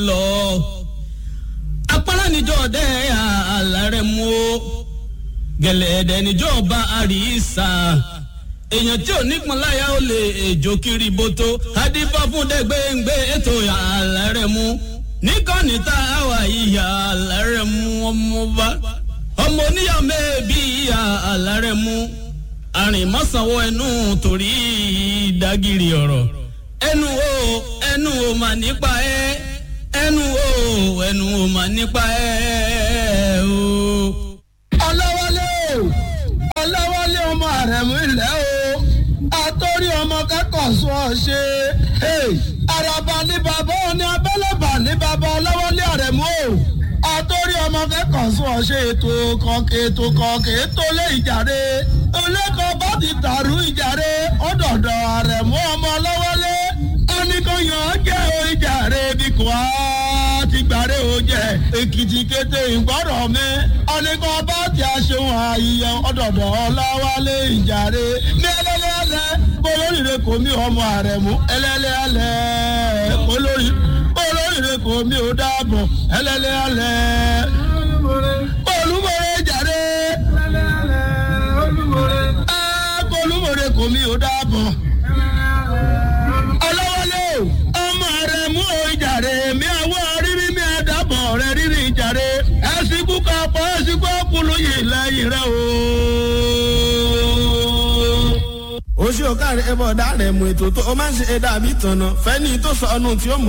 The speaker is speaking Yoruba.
lọ apara níjọ dẹ àlàrẹ mú o gẹlẹdẹ níjọ bá àríṣà èèyàn tí ò nípọn láyà ó lè èjò kiri boto adífá fún dẹgbẹǹgbẹ ètò àlàrẹ mú níkànnì tá a wà ìyá àlàrẹ mú ọmọba ọmọ oníyà mẹ́ẹ̀bí ìyá àlàrẹ mú àrìnmọ́sánwó ẹnu torí ìdágìrì ọ̀rọ̀ ẹnu o ẹnu o mà nípa ẹ ẹnu o ẹnu o mà nípa ẹ o. ọlọ́wọ́lé o ọlọ́wọ́lé ọmọ àrẹ̀mú ilẹ̀ o àtọ́rí ọmọ kẹ́kọ̀ọ́ sọ ọ ṣe àràbà ní bàbá òní abẹ́lẹ́bà ní bàbá ọlọ́wọ́lé àrẹ̀mú o àtọ́rí ọmọ kẹ́kọ̀ọ́ sọ ọ ṣe ètò kọ̀ọ̀kẹ́ ètò kọ̀ọ̀kẹ́ ètò lé ìjàre olẹ́kọ̀ọ́ bá ti dàrú ìjàre ọ̀dọ̀dọ̀ àrẹ̀mú ọmọ ọlọ́wọ́lé oníkanyàn jẹ́ o ìjàre bí kò á ti gbàre o jẹ́ èkìtì kété ìgbọ́rọ̀ mi oníkan bá ti aṣeun àyíyẹ ọ̀dọ̀dọ̀ ọlọ́wọ́lé ìjàre ní ẹlẹ́lẹ́lẹ́ olóríire kò mí ọmọ àrẹ̀mú ẹlẹ́lẹ́lẹ́ olórí olóríire kò mí ò dáàbọ̀ ẹlẹ́lẹ́lẹ́ olúmọ̀rẹ́ jàre olúmọ̀rẹ́ kò mí ò dáàbọ̀ ọlọ́wọ́lé ọmọ rẹ̀ mú o ìjàre mi àwọ̀ rírí mi àdàbọ̀ rẹ̀ rírí ìjàre ẹ̀sìnkú kapọ̀ ẹ̀sìnkú ọkùnrin yìí lẹ́yìn rẹ̀ o. oṣù ọ̀kàrẹ̀ ẹ̀bọ̀ ọ̀dà rẹ̀ mú ètò tó o máa ń ṣe ẹ̀dá àbí tọ̀nà fẹ́ni tó sọ ọ́nù tí ó mọ̀